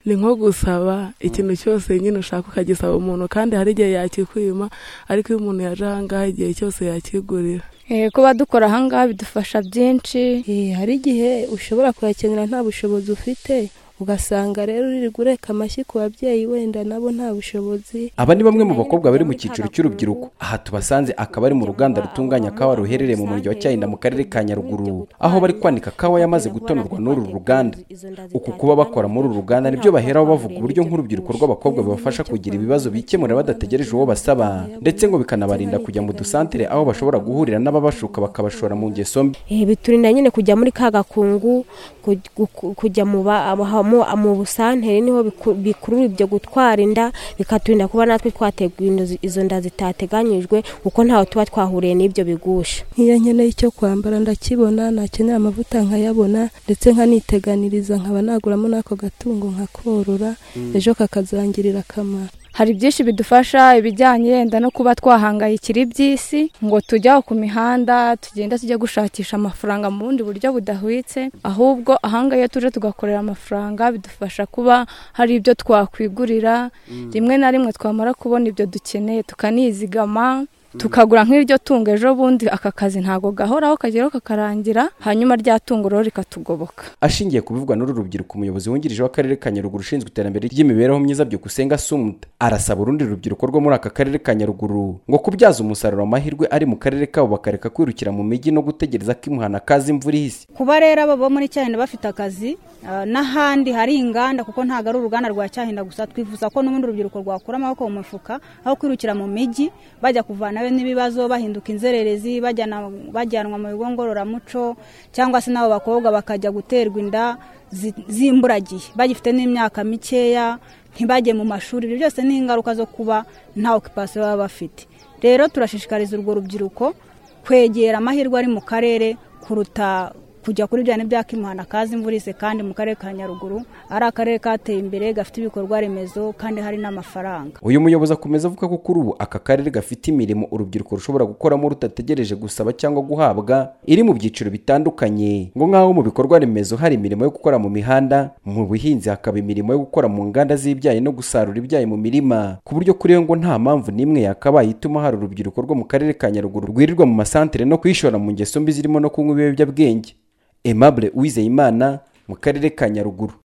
ni nko gusaba ikintu cyose nyine ushaka ukagisaba umuntu kandi hari igihe yakikwima ariko iyo umuntu yaje ahangaha igihe cyose yakigurira kuba dukora ahangaha bidufasha byinshi hari igihe ushobora kuyakenera nta bushobozi ufite ugasanga rero uri gureka amashyi ku babyeyi wenda nabo nta bushobozi aba ni bamwe mu bakobwa bari mu cyiciro cy'urubyiruko aha tubasanze akaba ari mu ruganda rutunganya kawa ruherereye mu murenge wa cyayinda mu karere ka nyaruguru aho bari kwanika kawa yamaze gutonorwa n'uru ruganda uku kuba bakora muri uru ruganda nibyo baheraho bavuga uburyo nk'urubyiruko rw'abakobwa bibafasha kugira ibibazo bikemura badategereje uwo basaba ndetse ngo bikanabarinda kujya mu dusantere aho bashobora guhurira n'ababashuka bakabashora mu ngeso mbi biturinda nyine kujya muri ka gakungu kujya mu mu busantere niho bikurura ibyo gutwara inda bikaturinda kuba natwe twateguye izo nda zitateganyijwe kuko ntawe tuba twahuriye n'ibyo bigusha nk'iyo nkeneye icyo kwambara ndakibona nakenera amavuta nkayabona ndetse nkaniteganiriza nkaba naguramo n'ako gatungo nkakorora ejo kakazangirira akamaro hari byinshi bidufasha ibijyanye yenda no kuba twahangayikira iby'isi ngo tujya ku mihanda tugenda tujya gushakisha amafaranga mu bundi buryo budahwitse ahubwo ahangaha iyo tuje tugakorera amafaranga bidufasha kuba hari ibyo twakwigurira rimwe na rimwe twamara kubona ibyo dukeneye tukanizigama tukagura nk'iryo tungo ejo bundi aka kazi ntabwo gahoraho kageraho kakarangira hanyuma rya tungo rero rikatugoboka ashingiye ku bivugwa n'uru rubyiruko umuyobozi wungirije w'akarere ka nyaruguru ushinzwe iterambere ry'imibereho myiza byukusenga sumuta arasaba urundi rubyiruko rwo muri aka karere ka nyaruguru ngo kubyaza umusaruro amahirwe ari mu karere kabo bakareka kwirukira mu mijyi no gutegereza ko imuhana kaza imvura ihise kuba rero abo muri cyahinda bafite akazi n'ahandi hari inganda kuko ntabwo ari uruganda rwa cyahinda gusa twifuza ko n'ubundi urubyiruko rwakura amaboko mu mufuka aho kwirukira mu mijyi bajya kuvana nawe n'ibibazo bahinduka inzererezi bajyanwa mu bigo ngororamuco cyangwa se n'abo bakobwa bakajya guterwa inda zimburagiye bagifite n'imyaka mikeya ntibajye mu mashuri ibyo byose ni ingaruka zo kuba nta okipasiyo baba bafite rero turashishikariza urwo rubyiruko kwegera amahirwe ari mu karere kuruta kujya kuri bya n'ibyaka imuhana kaza imvura ise kandi mu karere ka nyaruguru ari akarere kateye imbere gafite ibikorwa remezo kandi hari n'amafaranga uyu muyobozi akomeza avuga ko kuri ubu aka karere gafite imirimo urubyiruko rushobora gukoramo rudategereje gusaba cyangwa guhabwa iri mu byiciro bitandukanye ngo nk'aho mu bikorwa remezo hari imirimo yo gukora mu mihanda mu buhinzi hakaba imirimo yo gukora mu nganda z'ibyayi no gusarura ibyayi mu mirima ku buryo kuri yo ngo nta mpamvu n'imwe yakabaye ituma hari urubyiruko rwo mu karere ka nyaruguru rwirirwa mu masantere no kwishora mu ngeso mbi zirimo no kunywa ibiyobyabwenge Aimable Uwizeyimana mu karere ka Nyaruguru